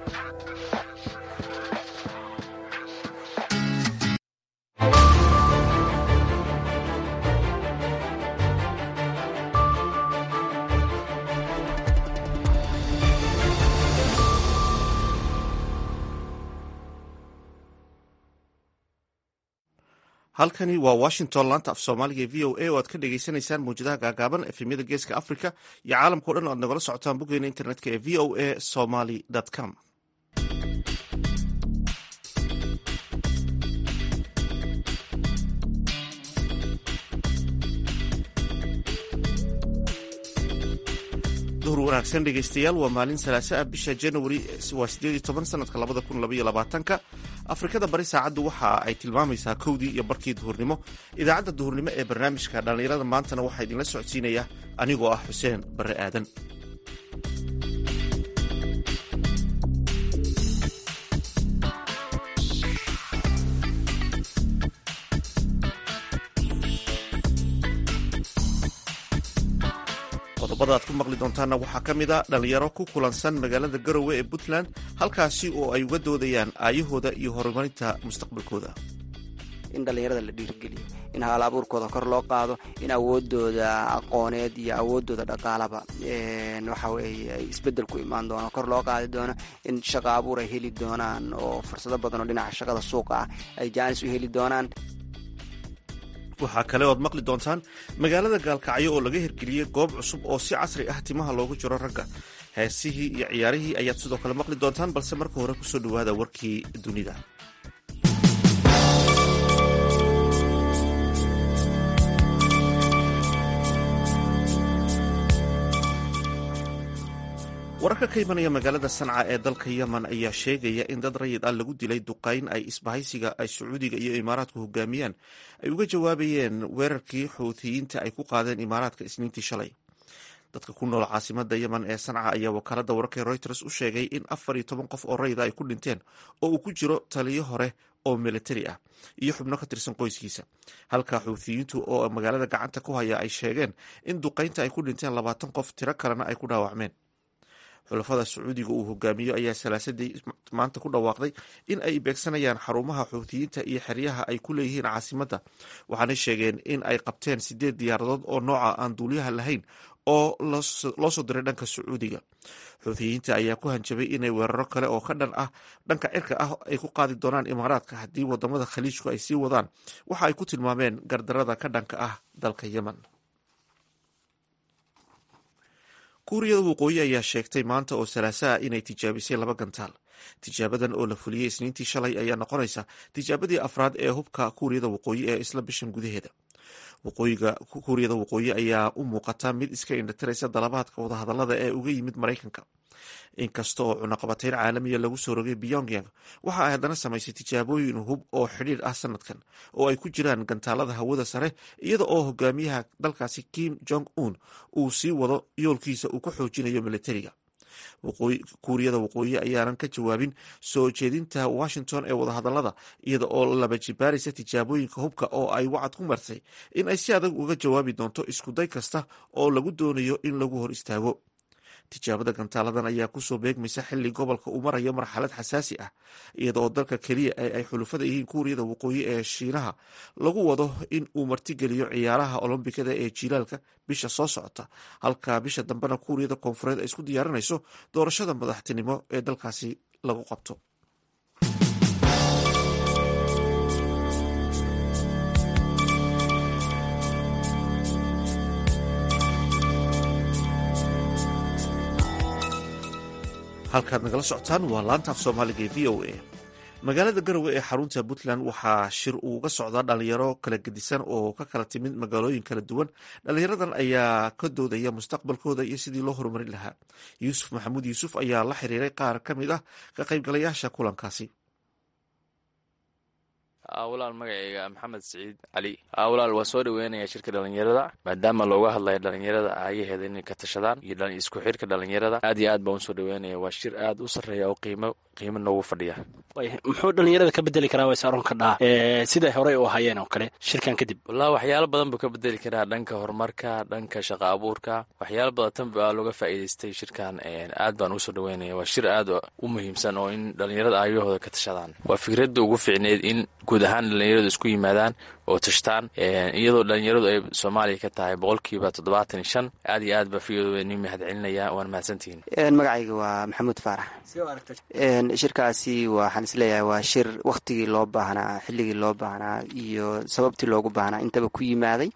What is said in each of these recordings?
halkani waa washington laanta af soomaaliga e v o a oo aad ka dhagaysanaysaan mawjadaha gaagaaban efemyada geeska africa iyo caalamkao dhan o aad nagala socotaan boggeena internetka ee v o a somaly com duhur wanaagsan dhegeystayaal waa maalin salaasa ah bisha januari waa sideed iyo toban sanadka labada kun labaiyo labaatanka afrikada bari saacaddu waxa ay tilmaamaysaa kowdii iyo barkii duhurnimo idaacadda duhurnimo ee barnaamijka dhallinyarada maantana waxaa idinla socodsiinaya anigoo ah xuseen barre aadan qodobada aad ku maqli doontaanna waxaa ka mid a dhallinyaro ku kulansan magaalada garowe ee puntland halkaasi oo ay uga doodayaan aayahooda iyo horumarinta mustaqbalkooda in dhallinyarada la dhiirigeliyo in hal abuurkooda kor loo qaado in awoodooda aqooneed iyo awoodooda dhaqaalaba waxa weeye ay isbedel ku imaan doono kor loo qaadi doono in shaqa abuur ay heli doonaan oo fursado badan oo dhinaca shaqada suuqa ah ay jaanis u heli doonaan waxaa kale oad maqli doontaan magaalada gaalkacyo oo laga hirgeliyey goob cusub oo si casri ah timaha loogu jiro ragga heesihii iyo ciyaarihii ayaad sidoo kale maqli doontaan balse marka hore kusoo dhowaada warkii dunida wararka ka imanaya magaalada sanca ee dalka yemen ayaa sheegaya in dad rayid ah lagu dilay duqayn ay isbahaysiga ay sacuudiga iyo imaaraadku hogaamiyaan ay uga jawaabayeen weerarkii xuutiyiinta ay ku qaadeen imaaraadka isniintii shalay dadka ku nool caasimada yemen ee sanca ayaa wakaalada wararka reuters u sheegay in afar iyo toban qof oo rayida ay ku dhinteen oo uu ku jiro taliyo hore oo militari ah iyo xubno ka tirsan qoyskiisa halka xuutiyiintu oo magaalada gacanta ku haya ay sheegeen in duqaynta ay ku dhinteen labaatan qof tiro kalena ay ku dhaawacmeen xulafada sacuudiga uu hogaamiyo ayaa salaasadii maanta ku dhawaaqday in ay beegsanayaan xarumaha xuutiyiinta iyo xeryaha ay ku leeyihiin caasimadda waxaanay sheegeen in ay qabteen sideed diyaaradood oo nooca aan duuliyaha lahayn oo loo soo diray dhanka sacuudiga xuutiyiinta ayaa ku hanjabay inay weeraro kale oo ka dhan ah dhanka cirka ah ay ku qaadi doonaan imaaraadka haddii wadamada khaliijku ay sii wadaan waxa ay ku tilmaameen gardarada ka dhanka ah dalka yemen kuuriyada waqooyi ayaa sheegtay maanta oo salaasaha inay tijaabisay laba gantaal tijaabadan oo la fuliyey isniintii shalay ayaa noqonaysa tijaabadii afraad ee hubka kuuriyada waqooyi ee isla bishan gudaheeda waqooyiga kuuriyada waqooyi ayaa u muuqata mid iska indhatiraysa dalabaadka wadahadalada ee uga yimid maraykanka inkasta oo cunaqabatayn caalamiya lagu soo rogay pyongyang waxa ay haddana samaysay tijaabooyin hub oo xidhiir ah sanadkan oo ay ku jiraan gantaalada hawada sare iyada oo hogaamiyaha dalkaasi kim jong un uu sii wado yoolkiisa uu ku xoojinayo militariga kuuriyada waqooyi ayaanan ka jawaabin soo jeedinta washington ee wadahadalada iyada oo laba jibaaraysa tijaabooyinka hubka oo ay wacad ku martay in ay si adag uga jawaabi doonto iskuday kasta oo lagu doonayo in lagu hor istaago tijaabada gantaaladan ayaa kusoo beegmaysa xilli gobolka uu marayo marxalad xasaasi ah iyada oo dalka keliya ee ay xulufada yihiin kuuriyada waqooyi ee shiinaha lagu wado in uu martigeliyo ciyaaraha olombikada ee jilaalka bisha soo socota halka bisha dambena kuuriyada koonfureed ay isku diyaarinayso doorashada madaxtinimo ee dalkaasi lagu qabto halkaad nagala socotaan waa laanta af soomaaliga ee v o a magaalada garowe ee xarunta puntland waxaa shir uuga socdaa dhalinyaro kala gedisan oo ka kala timid magaalooyin kala duwan dhalinyaradan ayaa ka doodaya mustaqbalkooda iyo sidii loo horumarin lahaa yuusuf maxamuud yuusuf ayaa la xiriiray qaar ka mid ah ka qaybgalayaasha kulankaasi walaal magacayga maxamed siciid cali walaal waa soo dhaweynaya shirka dhalinyarada maadaama looga hadlaya dhalinyarada aayaheeda inay ka tashadaan iyo isku xirka dhalinyarada aad iyo aad baan usoo dhaweynaya waa shir aad u sarreeya oo qiimo qiimo noogu fadhiya muxuu dhalinyarada ka bedeli karaa ways aroon ka dhaa siday horey u hayeen oo kale shirkan kadib wallahi waxyaalo badan buu ka bedeli karaa dhanka horumarka dhanka shaqa abuurka waxyaalo badan tan baa looga faa'iidaystay shirkan aad baan ugu soo dhaweynaya waa shir aad u muhiimsan oo in dhalinyarada aayahooda ka tashadaan waa fikradda ugu fiicneyd in guud ahaan dhalinyaradu isku yimaadaan oo tashtaan iyadoo dhalinyaradu ay soomaaliya ka tahay boqolkiiba toddobaatan iyo shan aad iyo aad baa fiyoodaba nin mahad celinaya waan mahadsantihiin magacayga waa maxamuud faarax shirkaasi waxaan isleeyahay waa shir wakhtigii loo baahnaa xilligii loo baahnaa iyo sababtii loogu baahnaa intaba ku yimaaday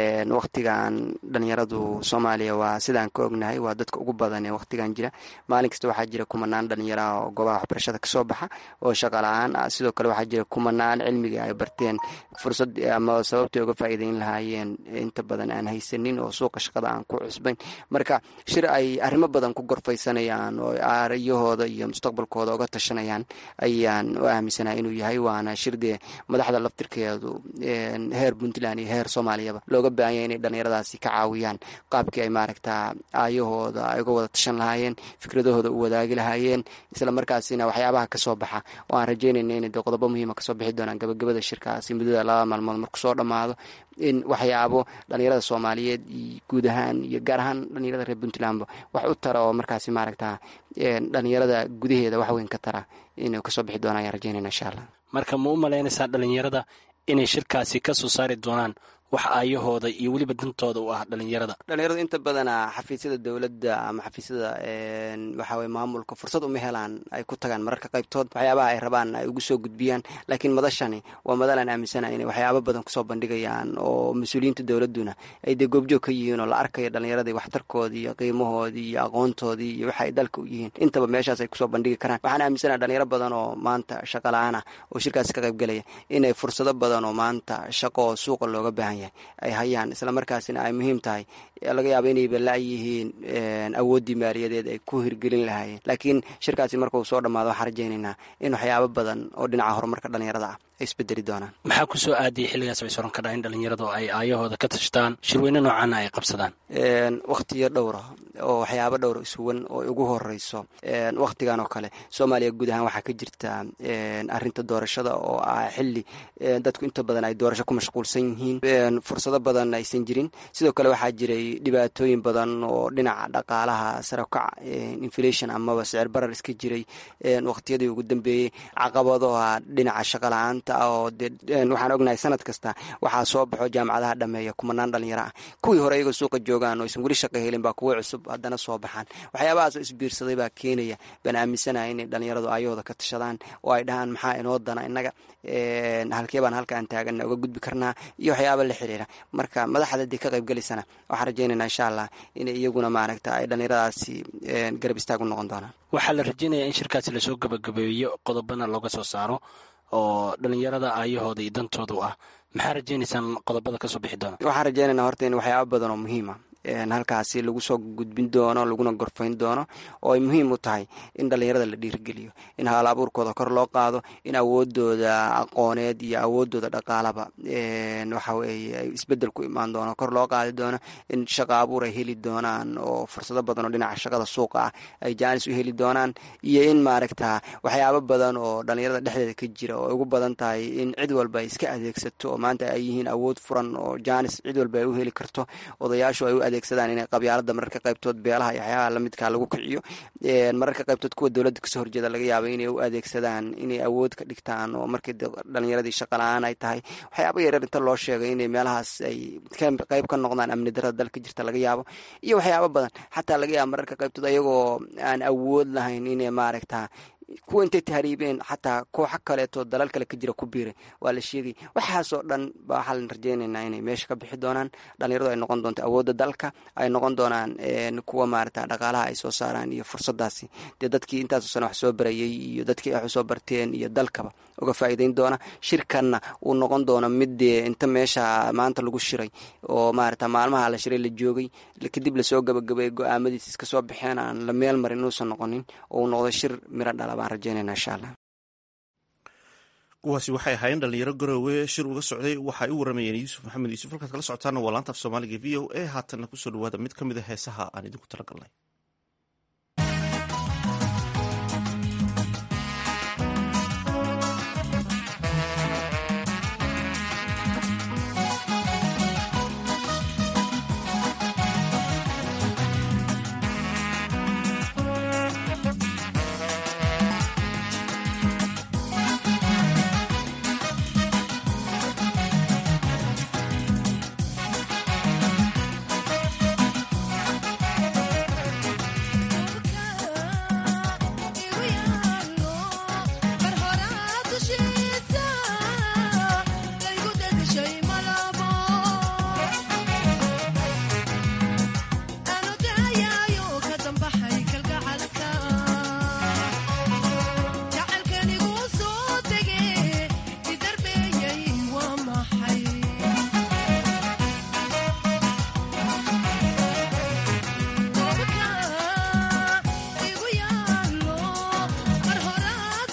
wakhtigan dhalinyaradu soomaaliya waa sidaan ka ognahay waa dadka ugu badan ee wakhtigan jira maalin kasta waxaa jira kumanaan dhalinyaraha oo goobaha waxbarashada kasoo baxa oo shaqa la-aan ah sidoo kale waxaa jira kumanaan cilmiga ay barteen fursad ama sababtay uga faa'iideyn lahaayeen inta badan aan haysanin oo suuqa shaqada aan ku cusbayn marka shir ay arrimo badan ku gorfaysanayaan oo aariyahooda iyo mustaqbalkooda uga tashanayaan ayaan u aaminsanaha inuu yahay waana shir dee madaxda laftirkeedu heer puntland iyo heer soomaaliyaba looga baahan yahay inay dhalinyaradaasi ka caawiyaan qaabkii ay maaragta aayahooda ay uga wada tashan lahaayeen fikradahooda u wadaagi lahaayeen isla markaasina waxyaabaha kasoo baxa oo aan rajeynayna inay de qodobo muhiima kasoo bixi doonaan gabagabada shirkaasi muddada laba maalmood marku soo dhammaado in waxyaabo dhalinyarada soomaaliyeed iyo guud ahaan iyo gaar ahaan dhalinyarada reer puntlandba wax u tara oo markaasi maaragta dhalinyarada gudaheeda wax weyn ka tara inuu kasoo bixi doona ayaan rajeynayna insha allah marka ma u malaynaysaa dhalinyarada inay shirkaasi ka soo saari doonaan wax aayahooda iyo weliba dantooda u ah dhalinyarada dhalinyaradu inta badana xafiisyada dowladda ama xafiisyada waxaweye maamulka fursad uma helaan ay ku tagaan mararka qaybtood waxyaabaha ay rabaan ay ugu soo gudbiyaan laakiin madashani waa madalaan aaminsana inay waxyaabo badan kusoo bandhigayaan oo mas-uuliyiinta dowladduna ay dee goobjoog ka yihiin oo la arkayo dhalinyaradii waxtarkoodii iyo qiimahoodii iyo aqoontoodii iyo waxa ay dalka u yihiin intaba meeshaas ay kusoo bandhigi karaan waxaan aaminsana dhalinyaro badan oo maanta shaqa la-aan ah oo shirkaasi ka qaybgelaya inay fursado badan oo maanta shaqo oo suuqa looga baahan ay hayaan isla markaasina ay muhiim tahay laga yaabo inayba la-yihiin awooddii maaliyadeed ay ku hirgelin lahaayeen laakiin shirkaasi markuu soo dhammaado waxaan rajaynaynaa in waxyaabo badan oo dhinaca horumarka dhalinyarada ah ay isbedeli doonaan maxaa ku soo aadiyay xilligaas bay soran kadhaa in dhalinyaradu ay aayahooda ka tashtaan shirweyne noocaana ay qabsadaan wakhtiyo dhowra oo waxyaabo dhowra isuwan oo ugu horeyso wakhtigan oo kale soomaaliya guud ahaan waxaa ka jirta arinta doorashada oo ah xili dadku inta badan ay doorasho ku mashquulsan yihiin fursado badan aysan jirin sidoo kale waxaa jiray dhibaatooyin badan oo dhinaca dhaqaalaha sarakac inflation amaba sicir barar iska jiray wakhtiyadii ugu dambeeyey caqabadaha dhinaca shaqa la-aanta oo de waxaan ognahay sanad kasta waxaa soo baxo jaamacadaha dhameeya kumanaan dhalinyaro ah kuwii hore iyagoo suuqa joogaan oo aysan weli shaqa helin baa kuwo cusub haddana soo baxaan waxyaabahaasoo isbiirsaday baa keenaya baan aaminsanahay inay dhalinyaradu ayahooda ka tashadaan oo ay dhahaan maxaa inoo dana innaga halkee baan halkaan taagana uga gudbi karnaa iyo waxyaaba la xiriira marka madaxda dee ka qaybgelaysana waxaan rajeynayna insha allah inay iyaguna maaragta ay dhalinyaradaasi garab istaag u noqon doonaan waxaa la rajeynayaa in shirkaasi lasoo gabagabeeyo qodobana looga soo saaro oo dhalinyarada aayahooda iyo dantooda u ah maxaa rajeynaysaan qodobada kasoo bixi doona waxaan rajeynaynaa horta in waxyaaba badan oo muhiima halkaasi lagu soo gudbin doono laguna gorfayn doono oo ay muhiim u tahay in dhalinyarada la dhiirigeliyo in haal abuurkooda kor loo qaado in awoodooda aqooneed iyo awoodooda dhaqaalaba waxa weeye ay isbedel ku imaan doono kor loo qaadi doono in shaqa abuur ay heli doonaan oo fursado badan oo dhinaca shaqada suuqa ah ay jaanis u heli doonaan iyo in maaragta waxyaabo badan oo dhalinyarada dhexdeeda ka jira oo ay ugu badan tahay in cid walba ay iska adeegsato oo maanta ay yihiin awood furan oo jaanis cid walba ay u heli karto odayaashu ay u adeegsadaan inay qabyaalada mararka qaybtood beelaha iyo waxyaabaha lamidka lagu kiciyo mararka qaybtood kuwa dowladda kasoo horjeeda laga yaaba inay u adeegsadaan inay awood ka dhigtaan oo markii dhalinyaradii shaqa la-aan ay tahay waxyaaba yareer inta loo sheegay inay meelahaas ay qayb ka noqdaan amni darada dalka jirta laga yaabo iyo waxyaabo badan xataa laga yaaba mararka qaybtood ayagoo aan awood lahayn inay maaragta kuwa intay tahriibeen xataa kooxo kaleeto dalal kale ka jira ku biiray waa la sheegay waxaasoo dhan ba waxaan rajeynaynaa inay meesha ka bixi doonaan dhalinyaradu ay noqon doonto awoodda dalka ay noqon doonaan kuwa maarata dhaqaalaha ay soo saaraan iyo fursadaasi dee dadkii intaasoo sane wax soo barayay iyo dadkii wax usoo barteen iyo dalkaba uga faa'iideyn doona shirkanna uu noqon doono mid dee inta meesha maanta lagu shiray oo maarata maalmaha la shiray la joogay kadib lasoo gabagabay go-aamadiis iska soo baxeen aan la meel marin inuusan noqonin oo uu noqdo shir miro dhala baan rajeynayna insha allah kuwaasi waxay ahaayeen dhalinyaro garowe shir uga socday waxaay u waramayeen yuusuf maxamed yuusuf halkaad kala socotaana waa laanta af soomaaliga v o a haatanna kusoo dhawaada mid ka mid a heesaha aan idinku talagalnay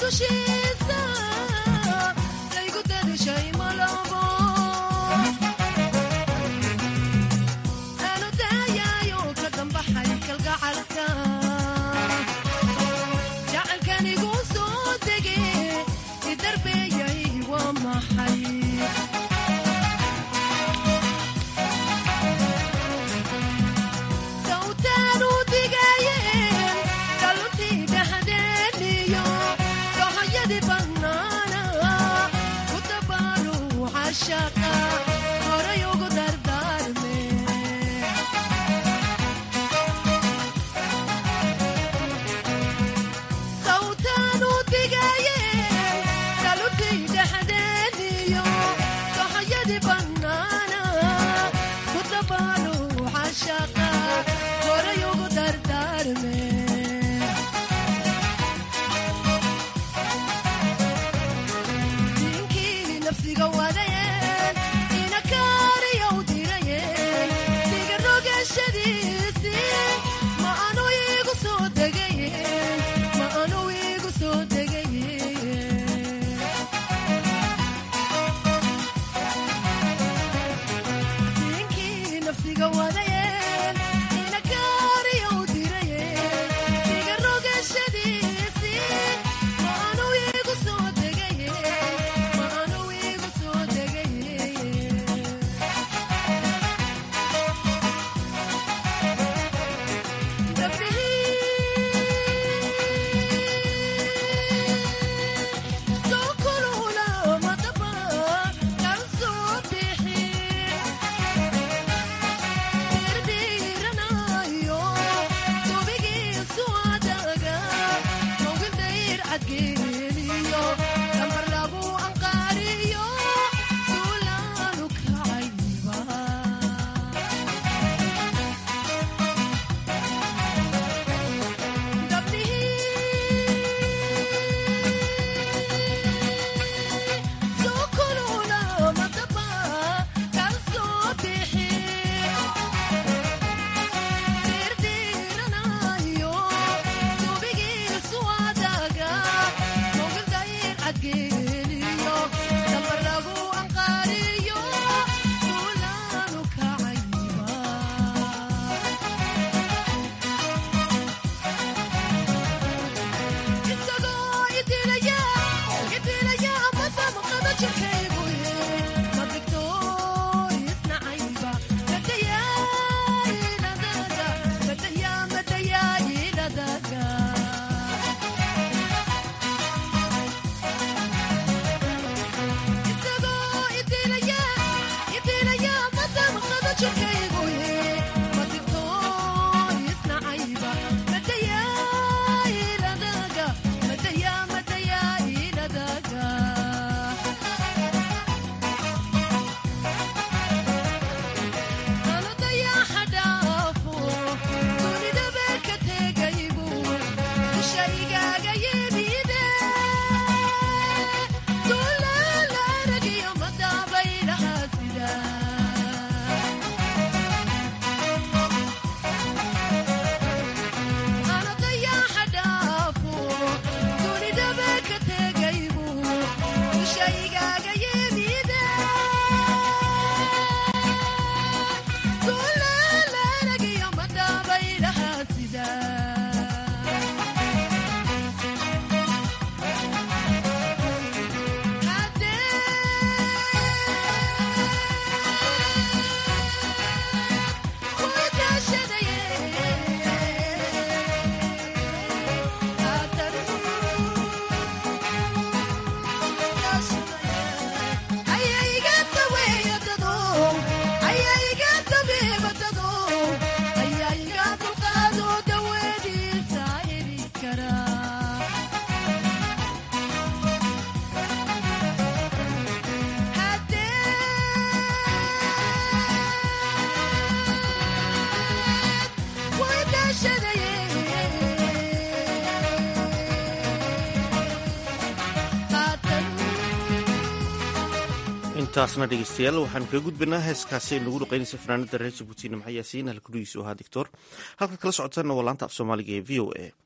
intaasna dhegeystayaal waxaanu kaga gudbanaa heeskaasi ay nagu dhuqeynaysa fanaanada reer jabuuti nimco yaasiin halkudhigiisu ahaa dictor halka kala socotaana waa laanta af soomaaliga ee v o a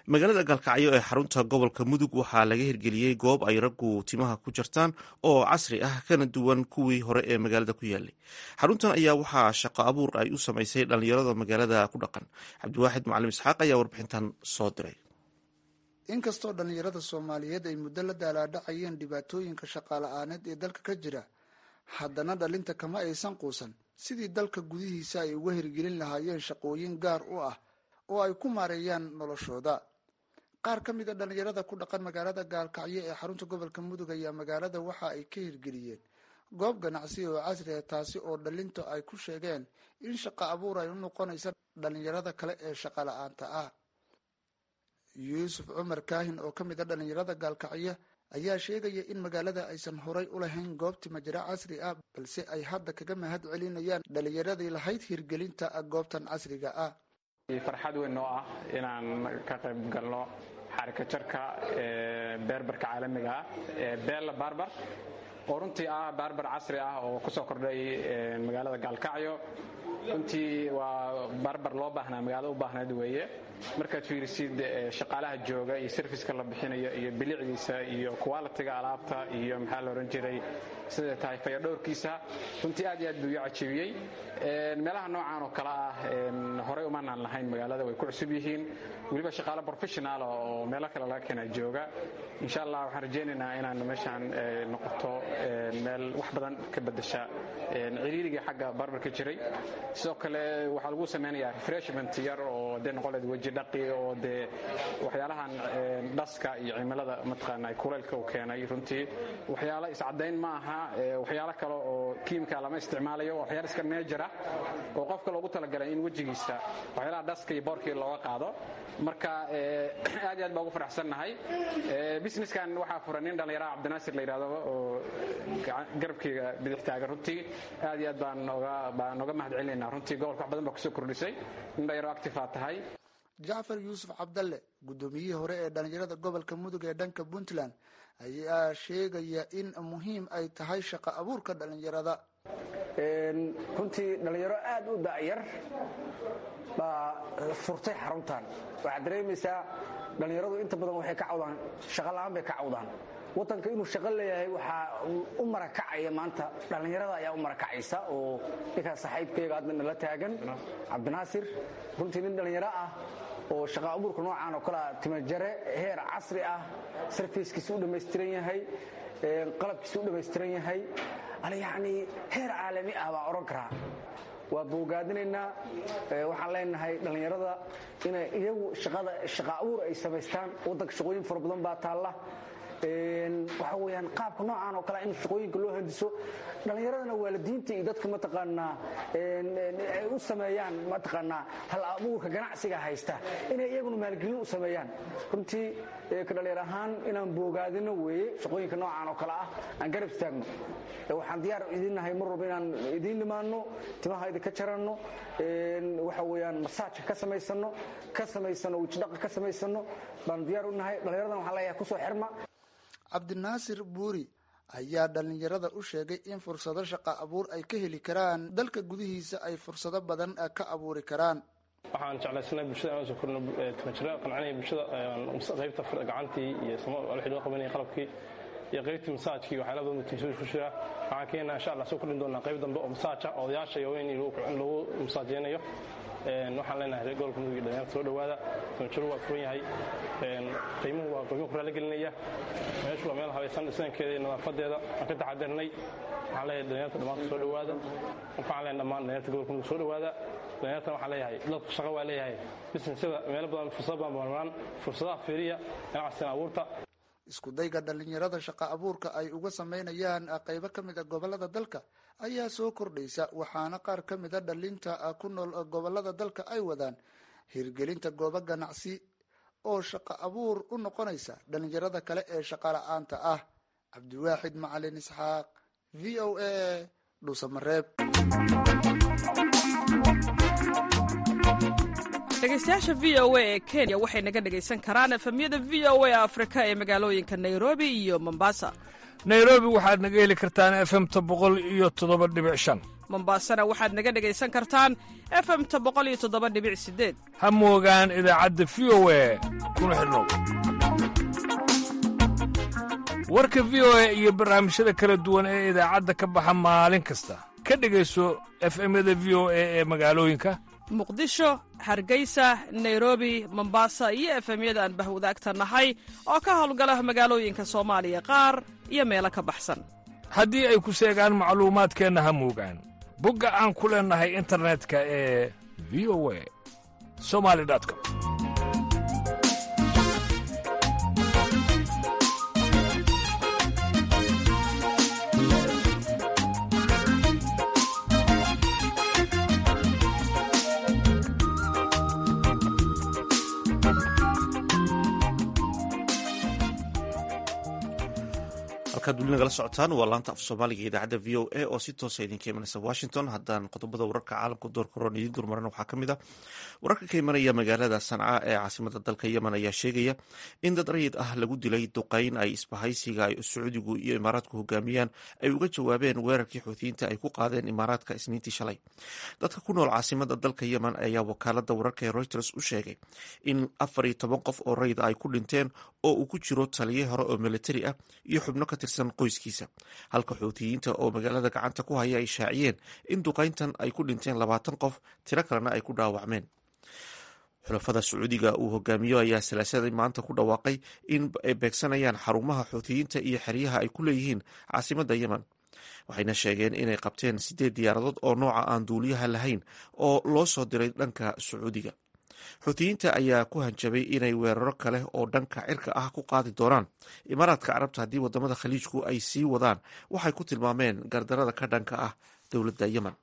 magaalada gaalkacyo ee xarunta gobolka mudug waxaa laga hirgeliyey goob ay raggu timaha ku jartaan oo casri ah kana duwan kuwii hore ee magaalada ku yaalay xaruntan ayaa waxaa shaqo abuur ay u samaysay dhallinyarada magaalada ku dhaqan cabdiwaaxid macalim isxaaq ayaa warbixintan soo diray inkastoo dhallinyarada soomaaliyeed ay muddo la daalaadhacayeen dhibaatooyinka shaqaala-aaneed ee dalka ka jira haddana dhalinta kama aysan quusan sidii dalka gudihiisa ay uga hirgelin lahaayeen shaqooyin gaar u ah oo ay ku maareeyaan noloshooda qaar ka mid a dhallinyarada ku dhaqan magaalada gaalkacyo ee xarunta gobolka mudug ayaa magaalada waxa ay ka hirgeliyeen goob ganacsi oo casri ah taasi oo dhalinta ay ku sheegeen in shaqo abuur ay u noqonaysa dhallinyarada kale ee shaqa la-aanta ah yuusuf cumar kaahin oo ka mid a dhallinyarada gaalkacyo ayaa sheegaya in magaalada aysan horay u lahayn goob timajiro casri ah balse ay hadda kaga mahad celinayaan dhallinyaradii lahayd hirgelinta goobtan casriga ah farxad weyn oo ah inaan ka qayb galno xarika jarka beerbarka caalamiga ah ee beella barbar oo runtii ah baarbar casri ah oo ku soo kordhay magaalada gaalkacyo runtii waa baarbar loo baahnaa magaalada u baahnayd weeye markaad fiirisid shaqaalaha jooga iyo serviska la bixinayo iyo bilicdiisa iyo qualitiga alaabta iyo maxaa la ohan jiray siday tahay fayadhowrkiisa runtii aad iyo aad buu ii cajibiyey meelaha noocan oo kale ah horey umanaan lahayn magaalada way ku cusub yihiin weliba shaqaale professional oo meelo kale laga keena jooga insha allah waxaan rajaynaynaa inaan meeshaan noqoto meel wax badan ka bedesha ciriirigii xagga barbarka jiray sidoo kale waxaa lagu samaynayaa refreshment yar oo dee noqon leed weji dhaqi oo dee waxyaalahan dhaska iyo cimilada mataqaana kuleylka uu keenay runtii waxyaalo iscadayn ma aha waxyaalo kale oo kiimika lama isticmaalayo waxyaalo iska neejara oo qofka loogu talagalay in wejigiisa waxyaalaha dhaska iyo boorkii looga qaado marka aad iyo aad baa ugu faraxsannahay businesskan waxaa furan nin dhallinyaraha cabdinaasir la yidhahdo oo garabkeyga bidix taagan runtii aad iyo aad baan nooga baan nooga mahad celinaynaa runtii gobolka wax badan baa kusoo kordhisay nin dhalinyaro actifaa tahay jacfar yuusuf cabdalle guddoomiyihii hore ee dhallinyarada gobolka mudug ee dhanka puntland ayaa sheegaya in muhiim ay tahay shaqo abuurka dhallinyarada runtii dhallinyaro aad u da'yar baa furtay xaruntan waxaad dareemaysaa dhallinyaradu inta badan waxay ka cawdaan shaqola'aan bay ka cawdaan wadanka inuu shaqo leeyahay waxaa u marakacaya maanta dhallinyarada ayaa u marakacaysa oo ninkaas saaxiibkayga hadda nala taagan cabdinaasir runtii nin dhallinyaro ah oo shaqa abuurka noocan oo kalea timajare heer casri ah sarfiiskiisa u dhammaystiran yahay qalabkiisa u dhammaystiran yahay yacnii heer caalami ah baa odhan karaa waa boogaadinaynaa waxaan leenahay dhallinyarada inay iyagu shaqa abuur ay samaystaan waddanka shaqooyin fara badan baa taalla waxa weyaan qaabka noocan oo kale in shaqooyinka loo handiso dhallinyaradana waalidiinta iyo dadka mataqaanaa ay u sameeyaan mataqaanaa hal abuurka ganacsiga haysta inay iyaguna maalgelin u sameeyaan runtii ka dhallinyar ahaan inaan boogaadino weeye shaqooyinka noocan oo kale ah aan garab istaagno waxaan diyaar idinnahay mar walba inaan idiin dhimaano timaha idinka jaranno waxa weyaan masaajka ka samaysano ka samaysano wejidhaqa ka samaysano baan diyaar u nahay dhallinyaradan waxaan leeyahay kusoo xirma cabdinaasir buuri ayaa dhallinyarada u sheegay in fursado shaqa abuur ay ka heli karaan dalka gudihiisa ay fursado badan ka abuuri karaan waxaan jeclaysanay bulshada aan soo korno timajira qancanaya bulshada qaybta gacantii iyo wixii loo qabanaya qalabkii iyo qaybtii masaajkii waxyaala badan tiimsada ku jira waxaan keenaa insha allah soo kordhin doonaa qayb dambe oo masaaja odayaasha iyo weyn lagu masaajeynayo waxaan leenahay gobolka mudug iyo dhalinyarta soo dhowaada timajiro waa furan yahay qiimuhu waa qiimo ku raaligelinaya meeshu waa meel habaysan dhisnaankeeda iyo nadaafadeeda aan ka taxadirnay waxaan leeyahay dhalinyarta dhammaanta soo dhowaada waxaan leeyahay dhammaan dhalinyarta gobolka mudug soo dhowaada dhalinyartan waxaan leeyahay dadku shaqo waa leeyahay businessyada meelo badan fursado badan bamarmaan fursadaha fiiriya ganacsigan abuurta isku dayga dhallinyarada shaqa abuurka ay uga sameynayaan qaybo ka mid a gobolada dalka ayaa soo kordhaysa waxaana qaar ka mid a dhalinta ku nool gobolada dalka ay wadaan hirgelinta goobo ganacsi oo shaqa abuur u noqonaysa dhallinyarada kale ee shaqa la-aanta ah cabdiwaaxid macalin isxaaq v o a dhuusamareeb dhegeystayaasha v o a ee kenya waxay naga dhegaysan karaan efemyada v o a afrika ee magaalooyinka nairobi iyo mombasa nairobi waxaad naga heli kartaan efemta boqol iyo toddoba dhibic shan mombaasana waxaad naga dhegaysan kartaan efemta boqoliyotodobadhibicsideed ha moogaan idaacadda v o e kuna xidhnow warka v o e iyo barnaamijyada kala duwan ee idaacadda ka baxa maalin kasta ka dhegayso efemyada v o e ee magaalooyinka muqdisho hargeysa nairobi mombasa iyo efemyada aan bahwadaagta nahay oo ka howlgala magaalooyinka soomaaliya qaar iyo meelo ka baxsan haddii ay ku seegaan macluumaadkeenna ha moogaan bogga aan ku leennahay internetka ee v o a somali com halkaad weli nagala socotaan waa laanta af soomaaliga ee idaacadda v o a oo si toosa idinka imanaysa washington haddaan qodobada wararka caalamka doorka horon idiin durmaran waxaa ka mid a wararka ka imanaya magaalada sanca ee caasimada dalka yemen ayaa sheegaya in dad rayid ah lagu dilay duqeyn ay isbahaysiga ay sacuudigu iyo imaaraadku hogaamiyaan ay uga jawaabeen weerarkii xuutiyiinta ay ku qaadeen imaaraadka isniintii shalay dadka ku nool caasimada dalka yemen ayaa wakaalada wararka ee reuters u sheegay in afar iyo toban qof oo rayid ay ku dhinteen oo uu ku jiro taliye hore oo militari ah iyo xubno ka tirsan qoyskiisa halka xuutiyiinta oo magaalada gacanta ku haya ay shaaciyeen in duqeyntan ay ku dhinteen labaatan qof tiro kalena ay ku dhaawacmeen xulafada sacuudiga uu hogaamiyo ayaa salaasadii maanta ku dhawaaqay in ay beegsanayaan xarumaha xuutiyiinta iyo xeryaha ay ku leeyihiin caasimada yemen waxayna sheegeen inay qabteen sideed diyaaradood oo nooca aan duuliyaha lahayn oo loo soo diray dhanka sacuudiga xuutiyiinta ayaa ku hanjabay inay weeraro kale oo dhanka cirka ah ku qaadi doonaan imaaraadka carabta haddii wadamada khaliijku ay sii wadaan waxay ku tilmaameen gardarada ka dhanka ah dowladda yemen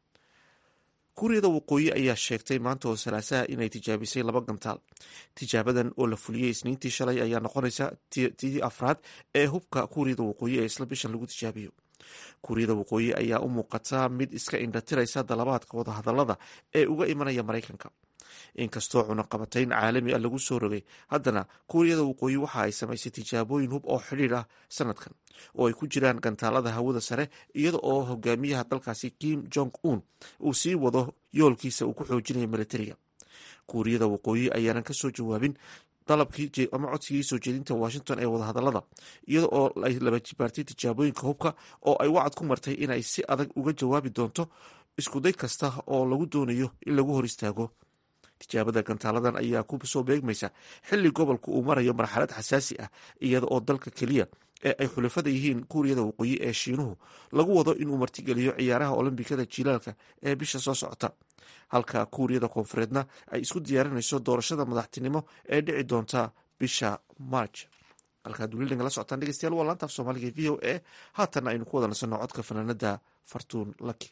kuuriyada waqooyi ayaa sheegtay maanta oo salaasaha inay tijaabisay laba gantaal tijaabadan oo la fuliyey isniintii shalay ayaa noqonaysa tii afraad ee hubka kuuriyada waqooyi ee isla bishan lagu tijaabiyo kuuriyada waqooyi ayaa u muuqata mid iska indhatiraysa dalabaadka wadahadalada ee uga imanaya maraykanka inkastoo cunaqabatayn caalami ah lagu soo rogay haddana kuuriyada waqooyi waxa ay samaysay tijaabooyin hub oo xidhiir ah sanadkan oo ay ku jiraan gantaalada hawada sare iyada oo hogaamiyaha dalkaasi kim jong un uu sii wado yoolkiisa uu ku xoojinayo militariga kuuriyada waqooyi ayaanan kasoo jawaabin dalabkii ama codsigii soo jeedinta washington ee wadahadalada iyada oo ay laba jibaartay tijaabooyinka hubka oo ay wacad ku martay inay si adag uga jawaabi doonto iskuday kasta oo lagu doonayo in lagu hor istaago tijaabada gantaaladan ayaa ku soo beegmaysa xilli gobolka uu marayo marxalad xasaasi ah iyada oo dalka keliya ee ay xulafada yihiin kuuriyada waqooyi ee shiinuhu lagu wado inuu martigeliyo ciyaaraha olombikada jilaalka ee bisha soo socota halka kuuriyada koonfureedna ay isku diyaarinayso doorashada madaxtinimo ee dhici doonta bisha marj halkaad weli nagala socotaan dhegeystayaal waa laanta af soomaaliga v o a haatanna aynu ku wada nasanno codka fanaanada fartuun laki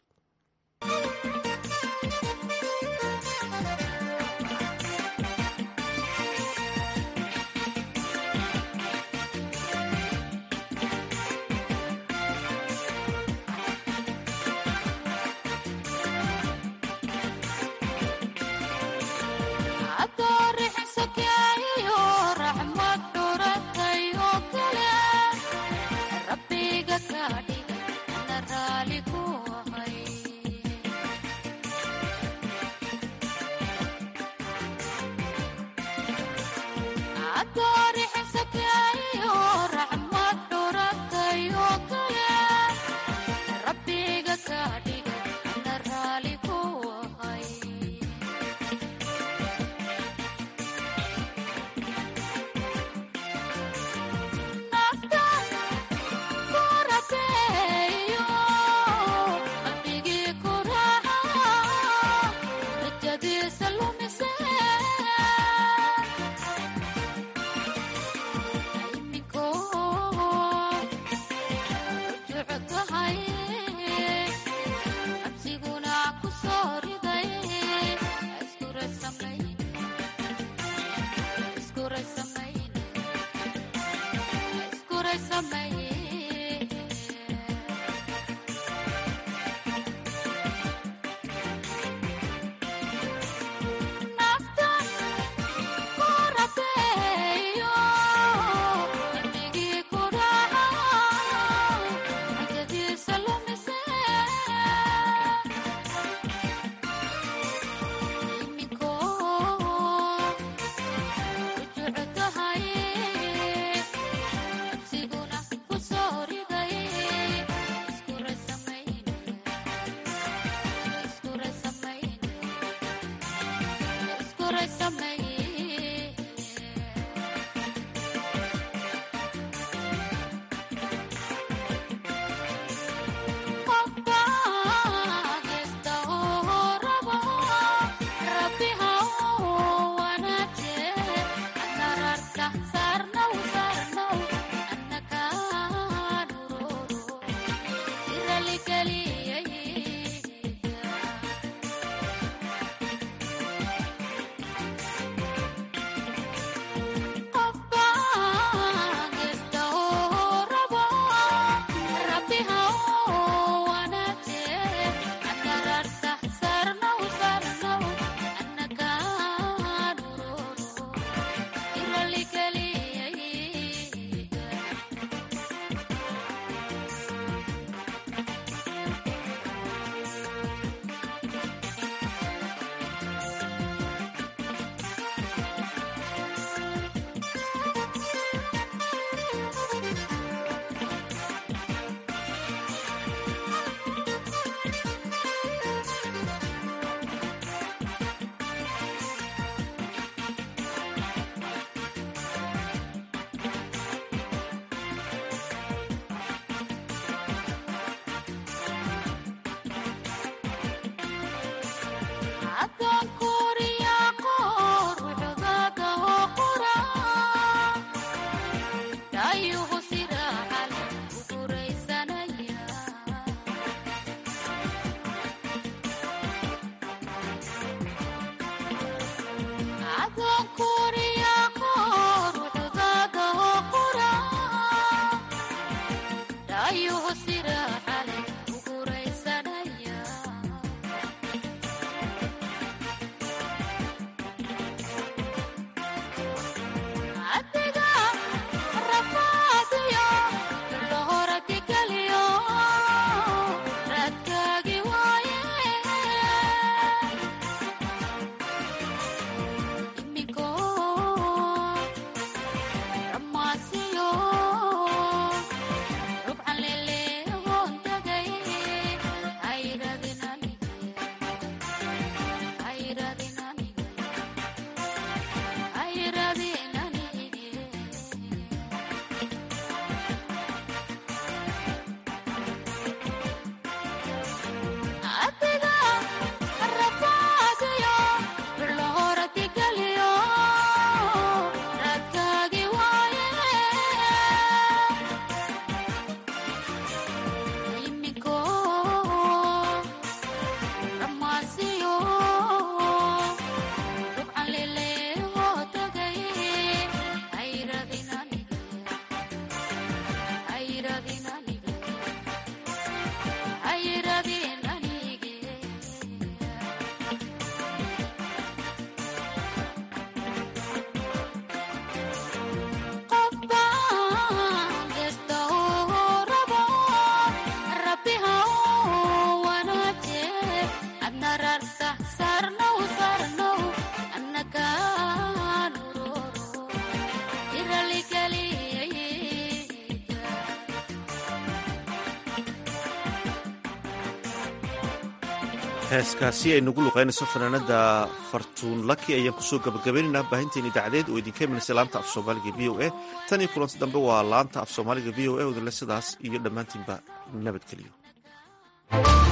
heeskaasi ay nagu luqaynayso fanaanada fartuun laki ayaan kusoo gabagabaynaynaa baahinteen idaacadeed oo idinka imanaysa laanta af soomaaliga v o a tan iyo kulanti dambe waa laanta af soomaaliga v o a odinle sidaas iyo dhammaantiinba nabadgeliyo